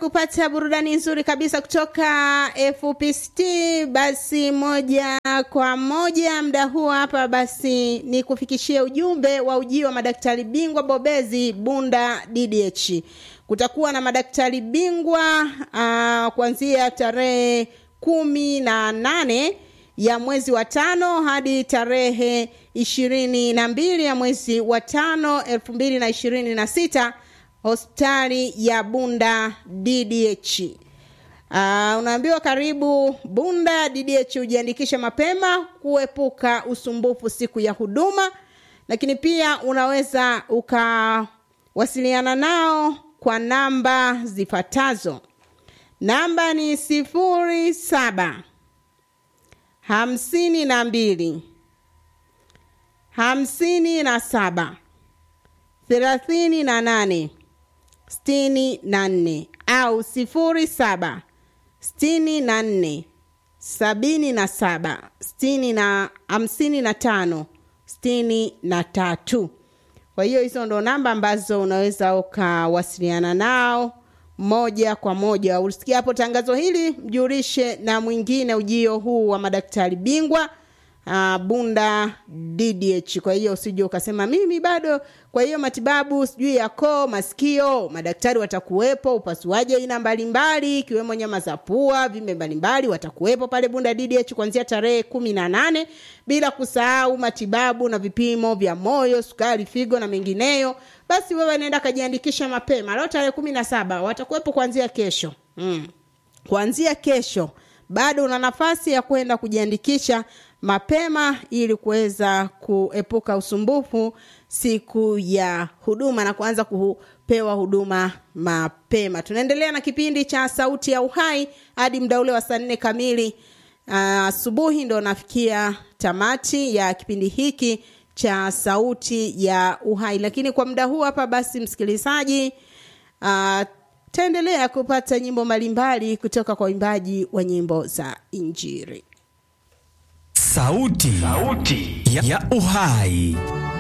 kupata burudani nzuri kabisa kutoka FPCT. Basi moja kwa moja mda huu hapa, basi ni kufikishie ujumbe wa ujio wa madaktari bingwa bobezi Bunda DDH. Kutakuwa na madaktari bingwa uh, kuanzia tarehe kumi na nane ya mwezi wa tano hadi tarehe ishirini na mbili ya mwezi wa tano elfu mbili na ishirini na sita hospitali ya Bunda DDH. Uh, unaambiwa karibu Bunda DDH ujiandikishe mapema kuepuka usumbufu siku ya huduma, lakini pia unaweza ukawasiliana nao kwa namba zifuatazo. Namba ni sifuri saba hamsini na mbili hamsini na saba thelathini na nane sitini na nne au sifuri saba sitini na nne sabini na saba sitini na hamsini na tano sitini na tatu. Kwa hiyo hizo ndo namba ambazo unaweza ukawasiliana nao moja kwa moja. Usikia hapo tangazo hili, mjulishe na mwingine ujio huu wa madaktari bingwa uh, Bunda DDH. Kwa hiyo usije ukasema mimi bado. Kwa hiyo matibabu sijui ya koo, masikio, madaktari watakuwepo, upasuaji aina mbalimbali ikiwemo nyama za pua, vimbe mbalimbali watakuwepo pale Bunda DDH kuanzia tarehe kumi na nane, bila kusahau matibabu na vipimo vya moyo, sukari, figo na mengineyo. Basi wewe nenda kajiandikisha mapema. Leo tarehe kumi na saba watakuwepo kuanzia kesho mm. Kuanzia kesho bado una nafasi ya kwenda kujiandikisha mapema ili kuweza kuepuka usumbufu siku ya huduma na kuanza kupewa huduma mapema. Tunaendelea na kipindi cha Sauti ya Uhai hadi muda ule wa saa nne kamili asubuhi, uh, ndo nafikia tamati ya kipindi hiki cha Sauti ya Uhai. Lakini kwa muda huu hapa, basi msikilizaji, uh, taendelea kupata nyimbo mbalimbali kutoka kwa waimbaji wa nyimbo za Injili. Sauti, Sauti ya, ya Uhai.